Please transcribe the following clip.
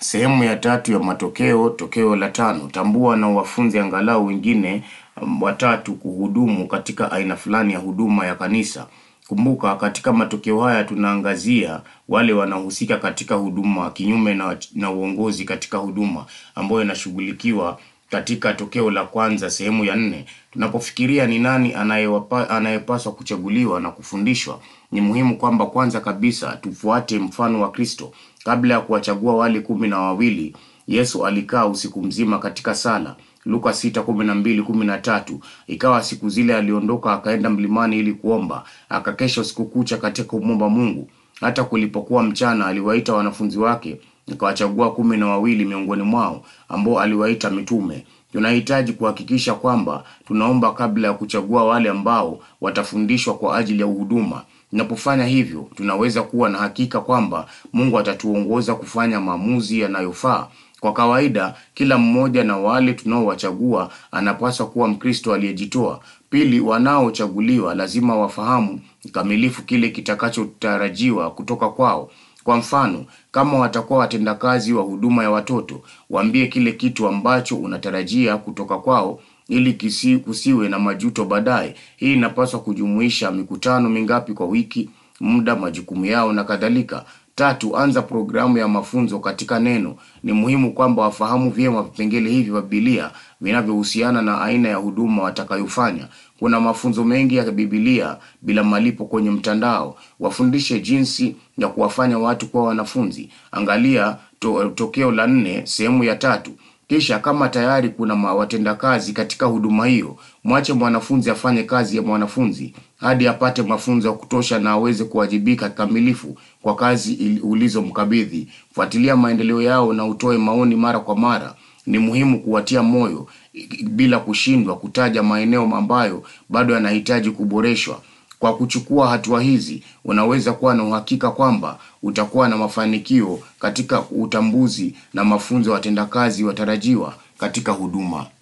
Sehemu ya tatu ya matokeo, tokeo la tano. Tambua na uwafunze angalau wengine um, watatu kuhudumu katika aina fulani ya huduma ya kanisa. Kumbuka katika matokeo haya tunaangazia wale wanaohusika katika huduma kinyume na, na uongozi katika huduma ambayo inashughulikiwa katika tokeo la kwanza sehemu ya nne. Tunapofikiria ni nani anayewapa- anayepaswa kuchaguliwa na kufundishwa, ni muhimu kwamba kwanza kabisa tufuate mfano wa Kristo. Kabla ya kuwachagua wale kumi na wawili, Yesu alikaa usiku mzima katika sala. Luka 6:12-13. Ikawa siku zile aliondoka akaenda mlimani ili kuomba, akakesha usiku kucha katika kumwomba Mungu. Hata kulipokuwa mchana, aliwaita wanafunzi wake, akawachagua kumi na wawili miongoni mwao, ambao aliwaita mitume. Tunahitaji kuhakikisha kwamba tunaomba kabla ya kuchagua wale ambao watafundishwa kwa ajili ya huduma. Tunapofanya hivyo, tunaweza kuwa na hakika kwamba Mungu atatuongoza kufanya maamuzi yanayofaa. Kwa kawaida, kila mmoja na wale tunaowachagua anapaswa kuwa Mkristo aliyejitoa. Pili, wanaochaguliwa lazima wafahamu kikamilifu kile kitakachotarajiwa kutoka kwao. Kwa mfano, kama watakuwa watendakazi wa huduma ya watoto, waambie kile kitu ambacho unatarajia kutoka kwao ili kisi, kusiwe na majuto baadaye. Hii inapaswa kujumuisha mikutano mingapi kwa wiki, muda, majukumu yao na kadhalika. Tatu, anza programu ya mafunzo katika neno. Ni muhimu kwamba wafahamu vyema vipengele hivi vya Biblia vinavyohusiana na aina ya huduma watakayofanya. Kuna mafunzo mengi ya Biblia bila malipo kwenye mtandao. Wafundishe jinsi ya kuwafanya watu kuwa wanafunzi. Angalia to, tokeo la nne sehemu ya tatu. Kisha kama tayari kuna ma- watendakazi katika huduma hiyo, mwache mwanafunzi afanye kazi ya mwanafunzi hadi apate mafunzo ya kutosha na aweze kuwajibika kikamilifu kwa kazi ili- ulizomkabidhi. Fuatilia maendeleo yao na utoe maoni mara kwa mara. Ni muhimu kuwatia moyo i- bila kushindwa kutaja maeneo ambayo bado yanahitaji kuboreshwa. Kwa kuchukua hatua hizi, unaweza kuwa na uhakika kwamba utakuwa na mafanikio katika utambuzi na mafunzo ya watendakazi watarajiwa katika huduma.